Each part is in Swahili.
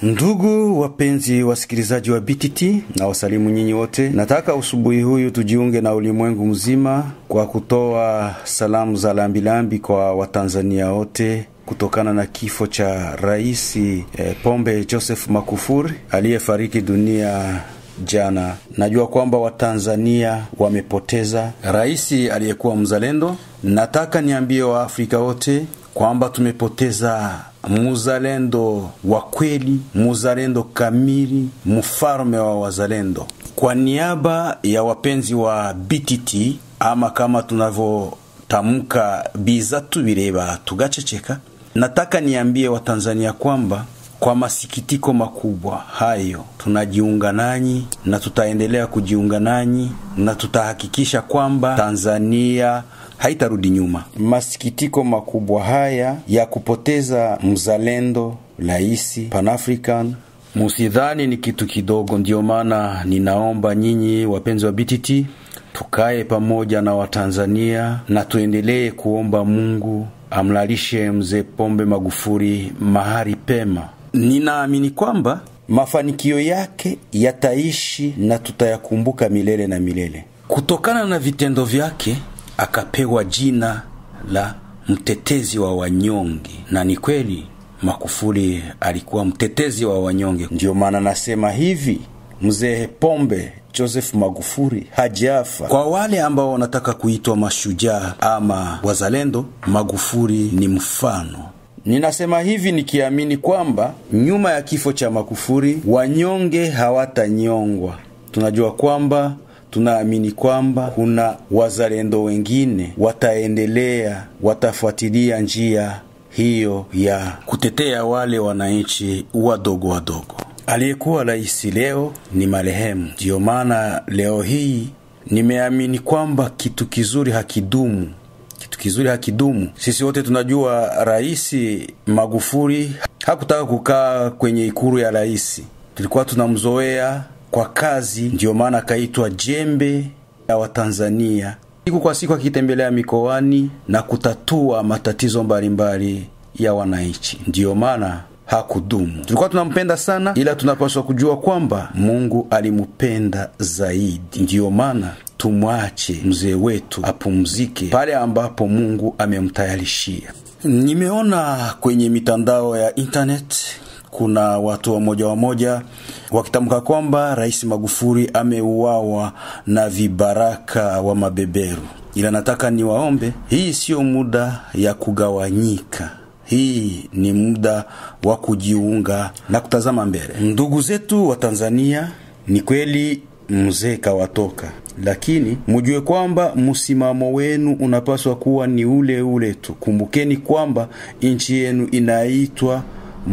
Ndugu wapenzi wasikilizaji wa BTT na wasalimu nyinyi wote. Nataka usubuhi huyu tujiunge na ulimwengu mzima kwa kutoa salamu za lambilambi kwa Watanzania wote kutokana na kifo cha Rais eh, Pombe Joseph Magufuli aliyefariki dunia jana. Najua kwamba Watanzania wamepoteza rais aliyekuwa mzalendo. Nataka niambie Waafrika wote kwamba tumepoteza muzalendo wa kweli, muzalendo kamili, mfalme wa wazalendo. Kwa niaba ya wapenzi wa BTT ama kama tunavyotamka bizatu bireba tugaceceka, nataka niambie Watanzania kwamba kwa masikitiko makubwa hayo tunajiunga nanyi na tutaendelea kujiunga nanyi na tutahakikisha kwamba Tanzania haitarudi nyuma. Masikitiko makubwa haya ya kupoteza mzalendo laisi Pan-African musidhani ni kitu kidogo. Ndiyo maana ninaomba nyinyi wapenzi wa BTT tukae pamoja na Watanzania na tuendelee kuomba Mungu amlalishe mzee Pombe Magufuli mahali pema. Ninaamini kwamba mafanikio yake yataishi na tutayakumbuka milele na milele. Kutokana na vitendo vyake akapewa jina la mtetezi wa wanyonge, na ni kweli Magufuli alikuwa mtetezi wa wanyonge. Ndiyo maana nasema hivi, mzee Pombe Joseph Magufuli hajafa. Kwa wale ambao wanataka kuitwa mashujaa ama wazalendo, Magufuli ni mfano. Ninasema hivi nikiamini kwamba nyuma ya kifo cha Magufuli wanyonge hawatanyongwa. Tunajua kwamba tunaamini kwamba kuna wazalendo wengine wataendelea, watafuatilia njia hiyo ya kutetea wale wananchi wadogo wadogo. Aliyekuwa rais leo ni marehemu. Ndiyo maana leo hii nimeamini kwamba kitu kizuri hakidumu, kitu kizuri hakidumu. Sisi wote tunajua Rais Magufuli hakutaka kukaa kwenye ikulu ya rais, tulikuwa tunamzoea kwa kazi, ndiyo maana akaitwa jembe ya Watanzania, siku kwa siku akitembelea mikoani na kutatua matatizo mbalimbali ya wananchi. Ndiyo maana hakudumu. Tulikuwa tunampenda sana, ila tunapaswa kujua kwamba Mungu alimupenda zaidi. Ndiyo maana tumwache mzee wetu apumzike pale ambapo Mungu amemtayarishia. Nimeona kwenye mitandao ya internet kuna watu wamoja wamoja wakitamka kwamba Rais Magufuli ameuawa na vibaraka wa mabeberu, ila nataka niwaombe, hii siyo muda ya kugawanyika. Hii ni muda wa kujiunga na kutazama mbele. Ndugu zetu wa Tanzania, ni kweli mzee kawatoka, lakini mujue kwamba msimamo wenu unapaswa kuwa ni ule ule tu. Kumbukeni kwamba nchi yenu inaitwa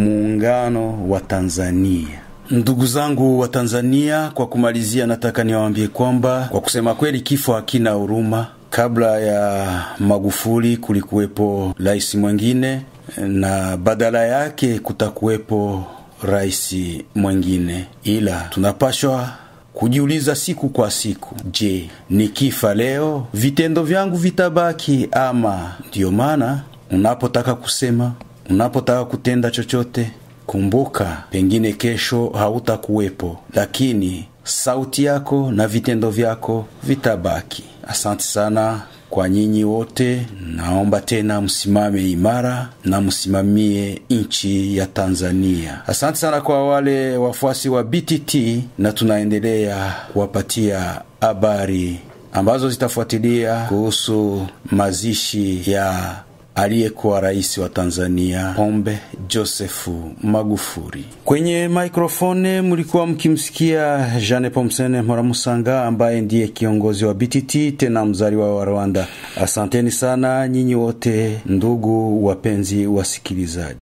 Muungano wa Tanzania. Ndugu zangu wa Tanzania, kwa kumalizia, nataka niwaambie kwamba kwa kusema kweli, kifo hakina huruma. Kabla ya Magufuli kulikuwepo rais mwingine na badala yake kutakuwepo rais mwingine, ila tunapashwa kujiuliza siku kwa siku, je, nikifa leo vitendo vyangu vitabaki ama? Ndiyo maana unapotaka kusema, unapotaka kutenda chochote, kumbuka pengine kesho hautakuwepo, lakini sauti yako na vitendo vyako vitabaki. Asante sana kwa nyinyi wote, naomba tena msimame imara na msimamie nchi ya Tanzania. Asante sana kwa wale wafuasi wa BTT, na tunaendelea kuwapatia habari ambazo zitafuatilia kuhusu mazishi ya aliyekuwa rais wa Tanzania Pombe Josefu Magufuli. Kwenye maikrofone mlikuwa mkimsikia Jeanne Pomsene Moramusanga ambaye ndiye kiongozi wa BTT tena mzaliwa wa Rwanda. Asanteni sana nyinyi wote, ndugu wapenzi wasikilizaji.